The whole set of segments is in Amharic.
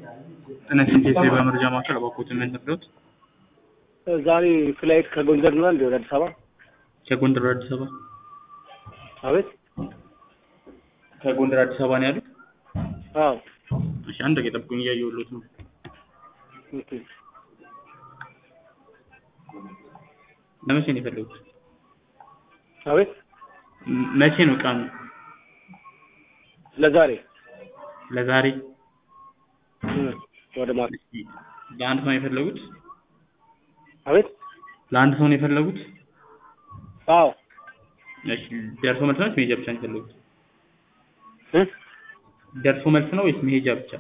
ጤና ይስጥልኝ የሳይበር መረጃ ማዕከል እባክዎት ምን ነግረውት? ዛሬ ፍላይት ከጎንደር ነው እንዴ ወደ አዲስ አበባ? ከጎንደር ወደ አዲስ አበባ አቤት። ከጎንደር አዲስ አበባ ነው ያሉት? አዎ። እሺ አንድ ደቂቃ ጠብቁኝ እያየሁልዎት ነው። ኦኬ። ለመቼ ነው የፈለጉት? አቤት። ም- መቼ ነው ቀኑ? ለዛሬ ለዛሬ እም፣ ወደ ማታ። እሺ፣ ለአንድ ሰው ነው የፈለጉት? አቤት። ለአንድ ሰው ነው የፈለጉት? አዎ። እሺ ደርሶ መልስ ነው ወይስ መሄጃ ብቻ ነው የፈለጉት? እ? ደርሶ መልስ ነው ወይስ መሄጃ ብቻ?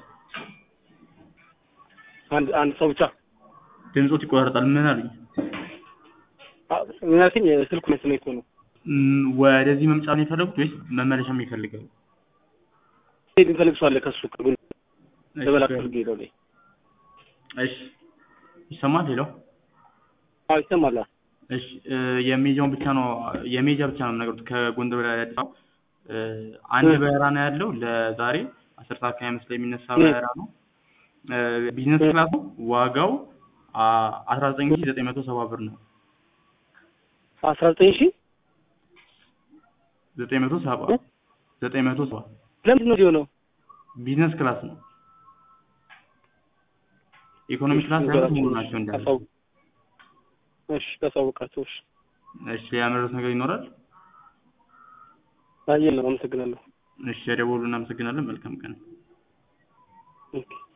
አንድ አንድ ሰው ብቻ። ድምጾት ይቆራረጣል። ምን አሉኝ? አ- ምን አልከኝ? ስልኩ መስሎኝ እኮ ነው። ም፣ ወደዚህ መምጫ ነው የፈለጉት ወይስ መመለሻም ይፈልጋሉ? ሄድ እንፈልግ ሰው አለ ከሱ ከጎንደር እሺ፣ ለበላክ ፈልግ ሄደው ላይ እሺ ይሰማል? ሄሎ አዎ ይሰማል። እሺ እ፣ የሜጃውን ብቻ ነው የሜጃ ብቻ ነው የምነግሩት ከጎንደር ወደ አዲስ አበባ እ፣ አንድ እ። በረራ ነው ያለው ለዛሬ አስር ሰዓት ከሀያ አምስት ላይ የሚነሳ እ። በረራ ነው እ፣ ቢዝነስ እ። ክላስ ነው ዋጋው አስራ ዘጠኝ ሺህ ዘጠኝ መቶ ሰባ ብር ነው አስራ ዘጠኝ ሺህ ዘጠኝ መቶ ሰባ እ? ዘጠኝ መቶ ሰባ ለምንድን ነው የሆነው? ቢዝነስ ክላስ ነው ኢኮኖሚ ክላስ ያሉት ሙሉ ናቸው እንዳለ ታሳውቅ። እሺ ታሳውቃቸው። እሺ እሺ ያመረቱት ነገር ይኖራል አየህ ነው። አመሰግናለሁ። እሺ የደወሉ እናመሰግናለን መልካም ቀን ኦኬ